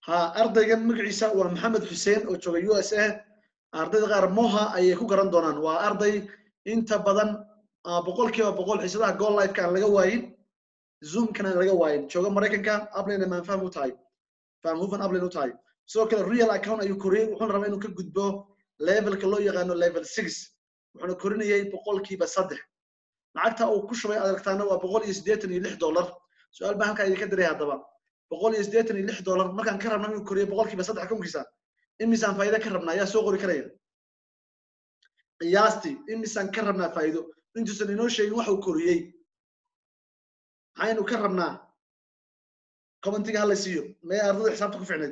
ha ardaygan magaciisa waa maxamed xuseen oo jooga u s a ardayda qaar moha ayay ku garan doonaan waa arday inta badan boqol kiiba boqol xiisadaha goal lifeka aan laga waayin zoomkana aan laga waayin jooga maraykanka ablina maan faham u tahay faham hufan ablin u tahay sidoo kale real account ayuu koriyey wuxuuna rabaa inuu ka gudbo levelka loo yaqaano level six wuxuuna korinayay boqolkiiba saddex lacagta uu ku shubay adargtaana waa boqol iyo siddeetan iyo lix dollar su-aal baan halkaa idinka diray haddaba boqol iyo siddeetan iyo lix dollar markaan ka rabna inuu koriyo boqolkiiba saddex akoonkiisa imisaan faa'iido ka rabnaa ayaa soo qori karaya qiyaastii imisaan ka rabnaa faa'iido intuusan inoo sheegin waxa uu koriyey maxaynu ka rabnaa commentiga hala siiyo mee ardada xisaabta ku ficnayd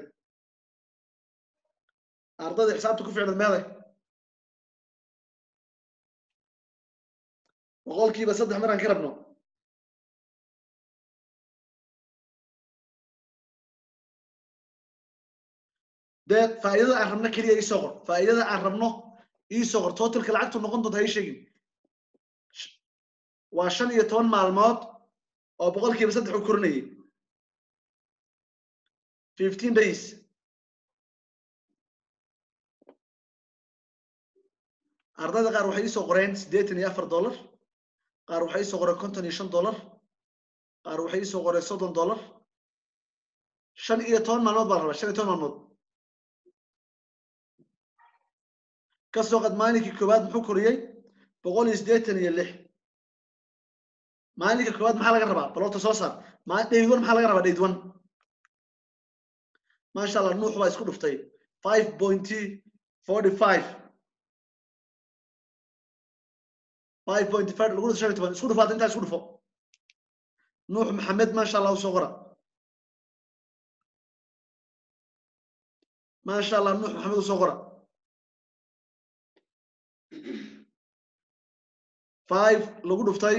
ardada xisaabta ku ficnayd meeday boqolkiiba saddex maraan ka rabno dee faa'iidada aan rabno keliya iisoo qor faa'iidada aan rabno iisoo qor totalka lacagtu noqon doonta ha ii sheegin waa shan iyo toban maalmood oo boqolkiiba saddex u korinayay fifteen days ardayda qaar waxay iisoo qoreen siddeetan iyo afar dollar qaar waxay iisoo qoreen konton iyo shan dollar qaar waxay iisoo qoreen soddon dollar shan iyo toban maalmood baa la rabaa shan iyo toban maalmood kasoo qad maalinkii koowaad muxuu koriyey boqol iyo siddeetan iyo lix maalinka koowaad maxaa laga rabaa balorta soo saar dayd one maxaa laga rabaa dayd one maasha allah nuux baa isku dhuftay five pointy forty five five pointy five lagu dhufto shan iyo toban isku dhufaata intaa isku dhufo nuux maxamed maasha allah usoo qora maasha allah nuux maxamed usoo qora five lagu dhuftay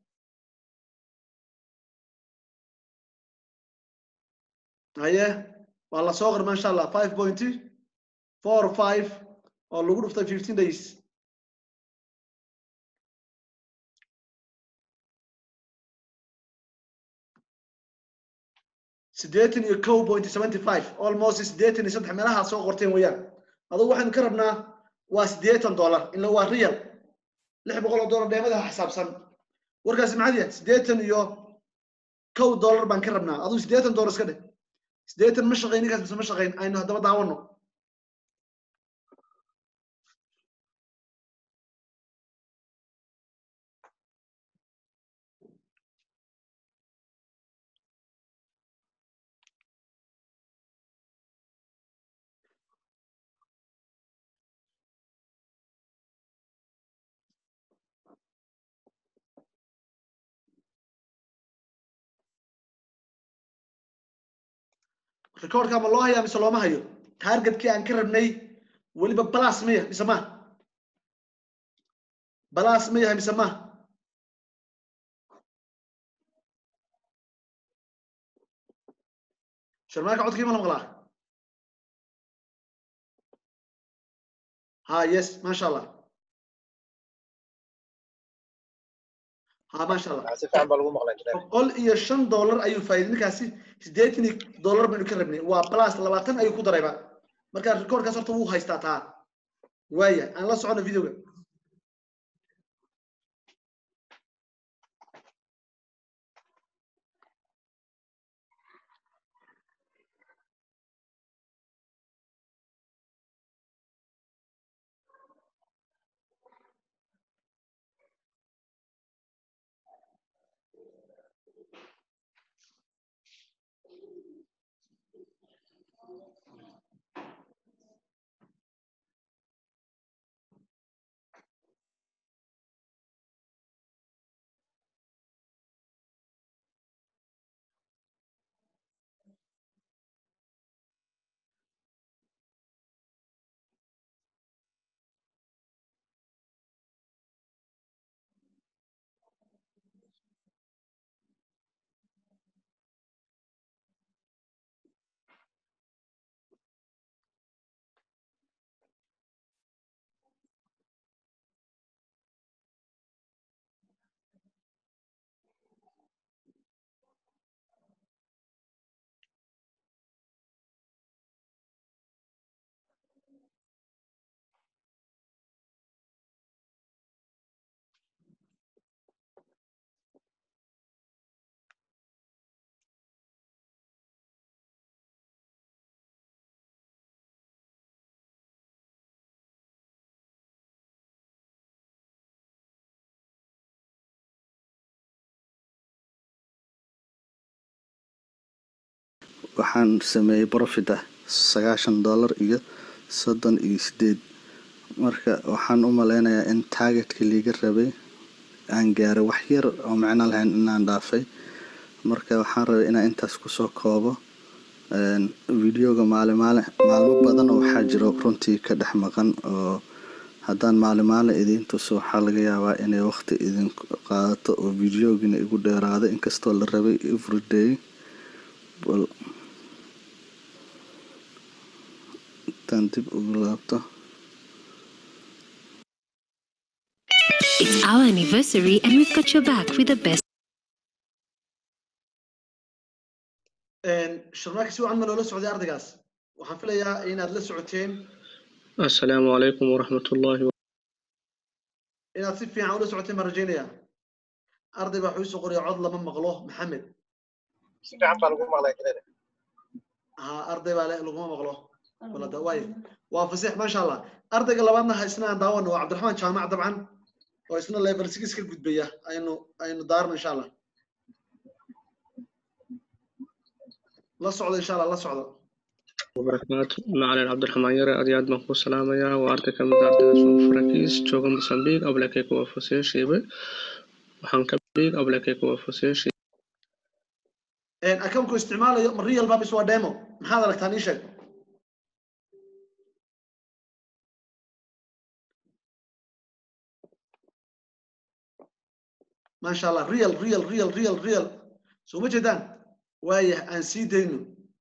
haye waa la soo qor maasha allah five pointy four five oo lagu dhuftay fifteen days siddeetan iyo kow point seventy five almost siddeetan iyo saddex meelaha soo qorteen weeyaan adugu waxaynu ka rabnaa waa siddeetan dollar ila waa real lix boqol oo dollar dheemadaha xisaabsan warkaasi maxaad yahay siddeetan iyo kow dollar baan ka rabnaa adugu siddeetan dollar iska dheh siddeetan ma shaqayn ninkaas mise ma shaqayn aynu haddaba daawano recordka ma loo hayaa mise looma hayo targetkii aan ka rabnay weliba balas ma yahay mise ma balas ma yahay mise ma sharmaaka codkii ma la maqlaa ha yes maasha allah ha maasha allah si fiican baa lagu maqlay injineer boqol iyo shan dollar ayuu faa'iiday ninkaasi siddeetan iyo dollar baynu ka rabnay waa plus labaatan ayuu ku darayba marka recordkaas horta wuu haystaa taa waaya aan la socono videoga waxaan sameeyey profit ah sagaashan dollar iyo soddon iyo sideed marka waxaan u maleynayaa in targetkii liiga rabay aan gaaray wax yar oo macno lahayn inaan dhaafay marka waxaan rabay inaan intaas kusoo koobo videoga maalin maalin maalmo badan oo waxaa jiro runtii ka dhex maqan oo haddaan maalin maalin idiin tuso waxaa laga yaabaa inay waqti idin qaadato oo videogina igu dheeraado inkastoo la rabay everyday bal intaan dib ugu laabto It's our anniversary and we've got your back with the best. sharmaaki si wacan ma loola socday ardaygaas waxaan filayaa inaad la socoteen السلام عليكم ورحمة الله inaad si fiican ula socoteen baan rajaynayaa arday baa wuxuu soo qoraya cod lama maqlo maxamed si fiican baa lagu maqlay kadada ha arday baa le laguma maqlo walada waay waa fasiix maasha allah ardayga labaadna ha isna aan daawano waa cabdiraxmaan jaamac dabcan oo isna level six ka gudbaya aynu aynu daarno insha allah la socdo insha allah la socdo وبركاته معلن عبد الرحمن يرى أدياد من قوس سلامة يا وأرتي كم دارت سون فركيس جوجم بسامبيك أو لكي كوا فسير شيبة وحنك بيك أو لكي كوا فسير شيبة akamku isticmaalayo ma real babis waa demo maxaad aragtaan ii sheeg maasha allah real real real real real soo ma jeedaan waayah aan sii dayno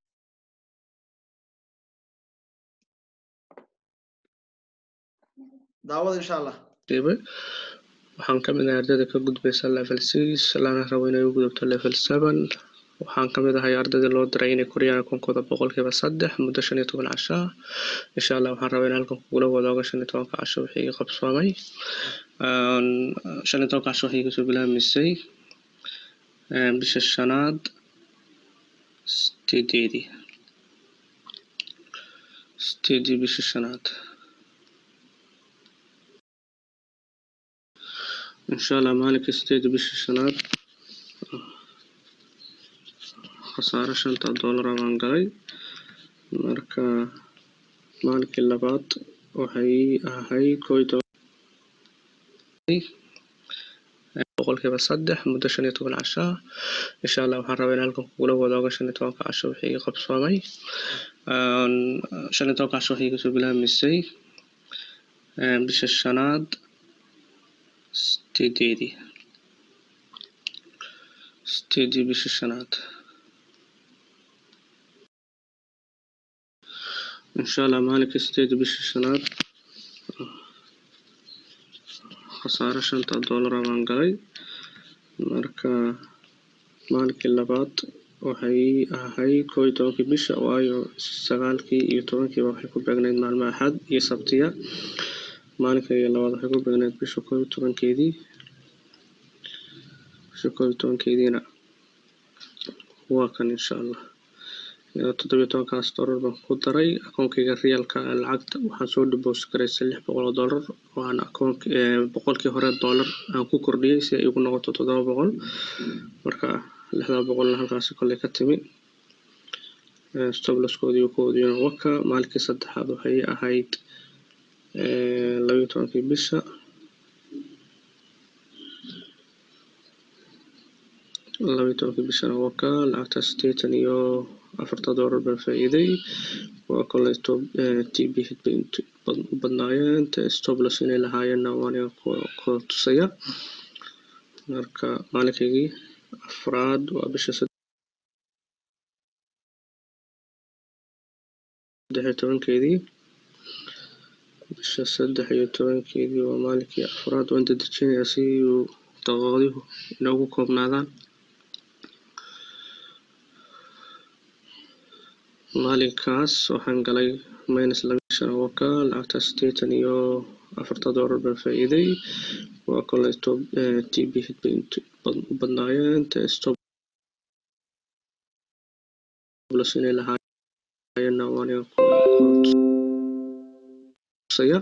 daawada insha allah شيبة waxaan ka mid ahay ardayda ka gudbaysa level six lana rabo inay u gudubto level seven waxaan ka mid ahay ardayda loo diray inay koriyaan akunkooda boqolkiiba saddex muddo shan iyo toban casho ah insha allah waxaan rabaa in halkan kugula wadaago shan iyo tobanka casho wixii iga qabsoomay shan iyo tobanka casho waxay iga soo bilaabmisay bisha shanaad sideedeedii sideedii bisha shanaad insha allah maalinka sideeda bisha shanaad khasaaro shanta doolar baan galay marka maalinkii labaad waxay ahayd koo iyo toban boqolkiiba saddex muddo shan iyo toban casho ah insha allah waxaan rabaa in halkan kugula wadaago shan iyo tobanka casho wixii iga qabsoomay shan iyo tobanka casho waxay iga soo bilaabmisay bisha shanaad sideedeedii sideedii bisha shanaad insha allah maalinka sideedii bisha shanaad khasaaro shanta doolar baan galay marka maalinkii labaad waxay ahayd koo iyo tobankii bisha waayo sagaalkii iyo tobankiiba waxay ku beegnayd maalmo axad iyo sabtiya maalinka iyo labaad waxay ku beegnayd bisha koo iyo tobankeedii bisha koo iyo tobankeediina waa kan insha allah toddobiyo tobankaas doolar baan ku daray akoonkayga riyalka lacagta waxaan soo dibos garaysay lix boqol oo doolar oo aan akoonk boqolkii hore doolar aan ku kordhiyey si ay igu noqoto toddoba boqol marka lixdaa boqolna halkaasi kolley ka timi stoblaskoodii koodiina waka maalinkii saddexaad waxay ahayd labayo tobankii bisha labayo tobankii bishana waka lacagta sideetan iyo afarta doolar baan faa'iiday waa koley t b hid bay u badnaayeen stoblas inay lahaayeenna waan ku tusaya marka maalinkaygii afraad waa bisha saddex iyo tobankeedii bisha saddex iyo tobankeedii waa maalinkii afraad waan dedejinayaa si uu daqiiqaduhu inoogu koobnaadaan maalinkaas waxaan galay minus laba shan waka lacagta sideetan iyo afarta doolar baan faa'iiday waa koley t b hid bay u badnaayeen stoblas inay lahaayeenna waan ku tusaya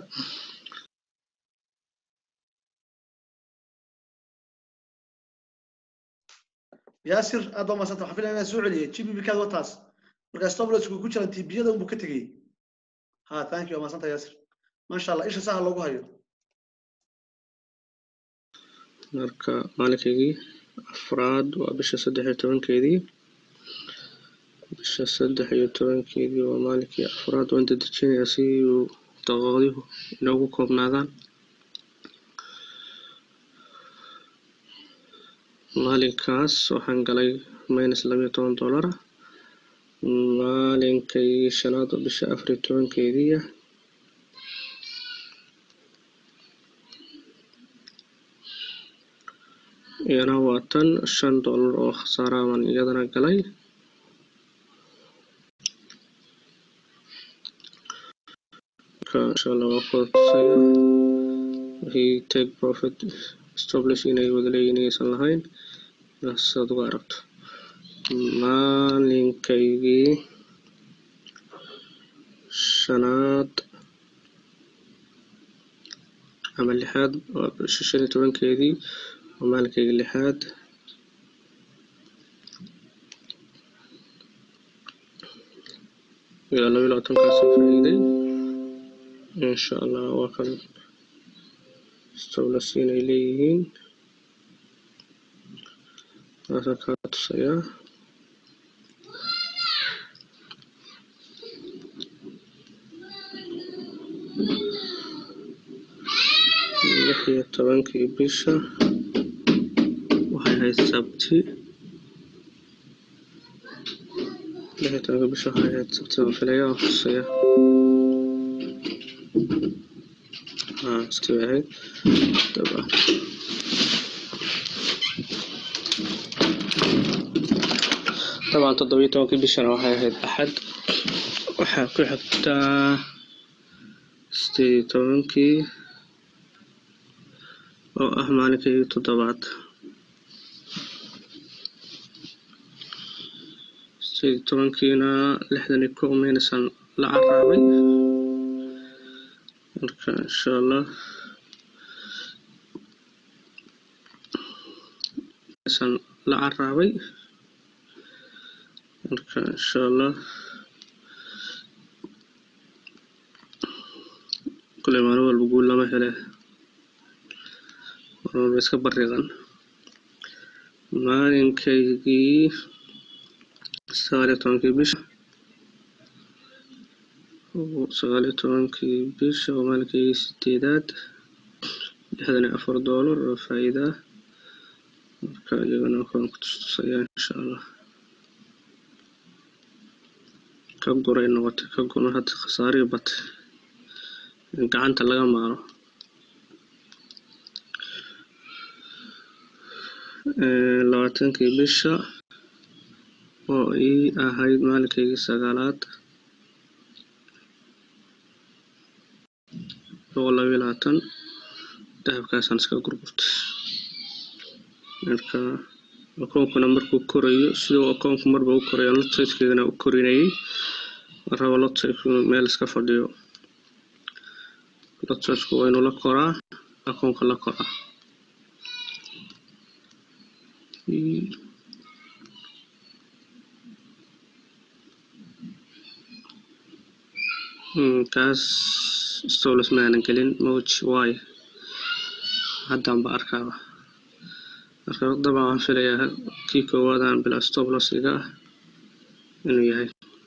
yaasir aad baa maasanta waxaan filaya inaan soo celiyay g b b kaad wataas marka stoplosku ku jiran tibiyada unbuu ka tegey ha thank you waa mahadsanta yaasir maasha allah isha saha loogu hayo marka maalinkaygii afraad waa bisha saddex iyo tobankeedii bisha saddex iyo tobankeedii waa maalinkii afraad waan dedejinayaa si uu daqiiqaduhu inoogu koobnaadaan maalinkaas waxaan galay minus labayo toban dollar maalinkay shanaad oo bisha afar iyo tobankeedii ah iyana waa tan shan dollar oo khasaara baan iyadana galay marka insha allah waa ku tusaya wixii take profit establish inay wada leeyihin inaysan lahayn sidaad uga aragto maalinkaygii shanaad ama lixaad waa bisha shan iyo tobankeedii waa maalinkayga lixaad iyo laba iyo labaatankaasoo faa'iiday insha allah waa kan stowlas inay leeyihiin taasaan kaa tusayaa lix iyo tobankii bisha waxay ahayd sabti lix iyo tobankii bisha waxay ahayd sabti baan filaya waan tusaya haa sabti bay ahayd daba طبعا toddoba iyo tobankii bishana waxay ahayd axad waxaa ku xigtaa sideed iyo tobankii oo ah maalinkii toddobaad sideed iyo tobankiina lixdan iyo kow maynasan la caraabay marka insha allah san la caraabay marka insha allah kule maalin walba guul lama hele maalin walba iska bariiqan maalinkaygii sagaal iyo tobankii bisha sagaal iyo tobankii bisha waa maalinkaygii sideedaad lixdan iyo afar doolar oo faa'iida ah marka iyagana waan ku tustusayaa insha allah ka guray noqotay ka guna hadda khasaarii batay in gacanta laga maaro labaatankii bisha oo ii ahayd maalinkaygii sagaalaad boqol labayo labaatan dahabkaasaan iska gurgurtay marka akoonkuna markuu korayo siduu akoonku marba u korayo lotsaydkeedana u korinayay rabo lotsaydku meel iska fadhiyo lotsaydku waa inuu la koraa akoonka la koraa kaas stolos maanan gelin moj waayo haddaan ba arkaaba marka dabcan waxaan filayaa kii koowaadaan bila stoblosiga ah inuu yahay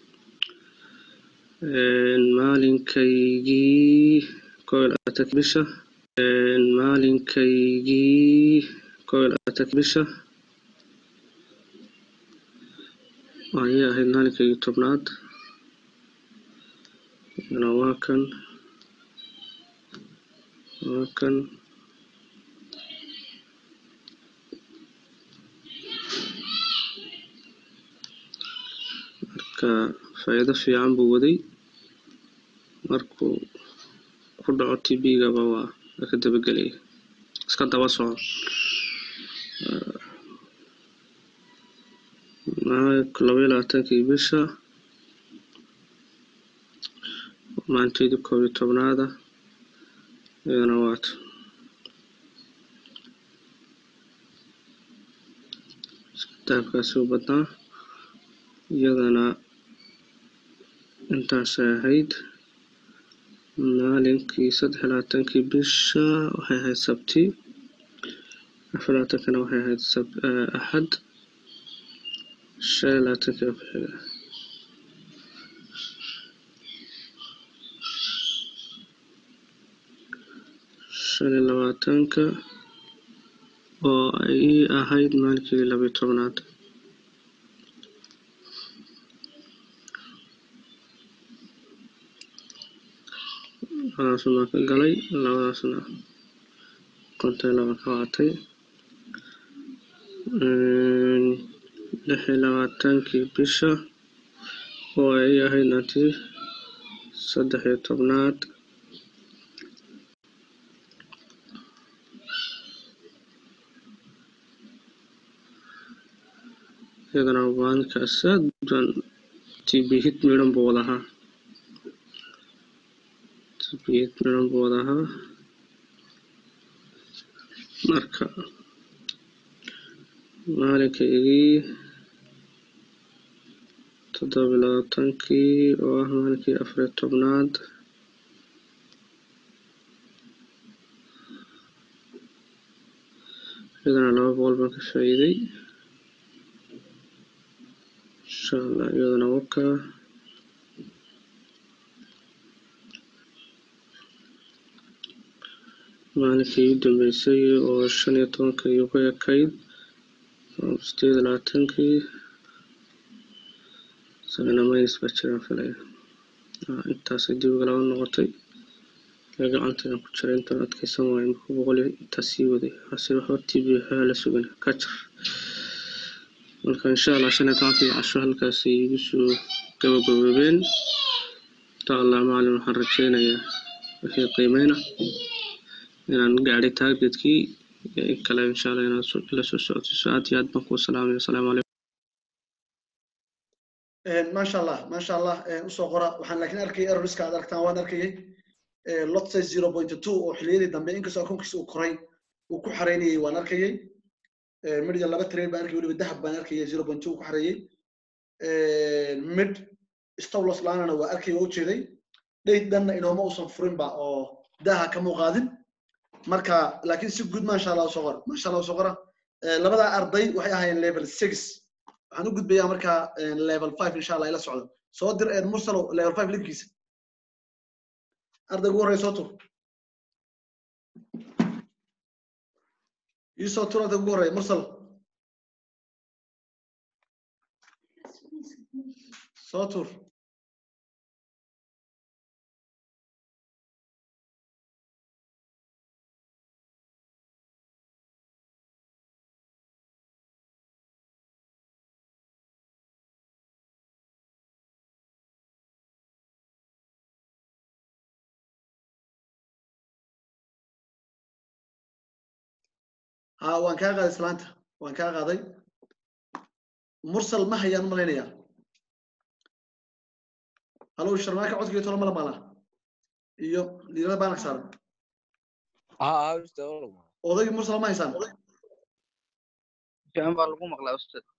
maalinkaygii kow iyo labaatanki bisha maalinkaygii kow iyo labaatanki bisha ayay ahayd maalinkaygii tobnaad iyana waa kan waa kan marka faa'iido fiican buu waday markuu ku dhaco tb-gaba waa ka dabagelaya iska daba soco labaiyo labaatankii bisha maalinteydii koob iyo tobnaada iyadana waata dahabkaasi u badnaa iyadana intaasay ahayd maalinkii saddex iyo labaatankii bisha waxay ahayd sabti afar iyo labaatankana waxay ahayd sab eh, axad shan iyo labaatankii oo ku xiga shan iyo labaatanka oo ay ahayd maalinkii labiyo tobnaad labadaasna waan ka galay labadaasna konton iyo laba ka qaatay Een, lix iyo labaatankii bisha oo ay ahayd naanti saddex iyo tobnaad iyadana maalinkaas aad baan tb hit midhan buu wada ahaa tb hit midhan buu wada ahaa marka maalinkaygii toddoba iyo labaatankii oo ah maalinkii afar iyo tobnaad iyadana laba boqol baan ka faa'iiday insha allah iyadana wakaa maalinkii u dambeysay oo shan iyo tobanka iyo ku ekayd oo sideed iyo labaatankii isagana minus baa jiraan filaya Ah, intaasay dib uga laba noqotay ee gacantaydan ku jiray intaan adkeysan waayo marka boqol iyo intaas sii waday hase waxba tb waxbaa la sugan ka jar marka insha allah shan iyo tobankii casho halkaasay igu soo gabagaboobeen insha allah maalin waxaan rajeynayaa wixii qiimeyna inaan gaadhay targetkii iyo in kale insha allah inaad soo- ila soo socodsiiso aad iyo aad baan kuu salaamaya asalaamu calaykum maasha allah maasha allah usoo qora waxaan laakiin arkayay errorska aad aragtaan waan arkayay lot size zero point two oo xiliyadii dambe inkastoo akoonkiisa uu koray uu ku xareynayay waan arkayay midya laba train baan arkayay weliba dahab baan arkayay zero point two uu ku xareeyey mid stowlos laanana waa arkayay waa ujeeday dheyd dhanna inooma uusan furinba oo daaha ka muuqaadin marka laakiin si guud maasha allah usoo qora maasha allah usoo qora labadaa arday waxay ahaayeen level six waxaan u gudbayaa markaa level five insha allah ila socdo soo dir eed mursalo level five linkiisa ardayga ugu horreya soo tur ii soo tur ardayga ugu horreya mursal soo tur ha waan kaa qaaday islaanta waan kaa qaaday mursal ma hayaan malaynayaa halow sharmaaka codkiyo tolo mala maalaa iyo liirada baanak saaran ها أستاذ والله odaygii mursal ma haysaan fiican baa lagu maqlaa ustaad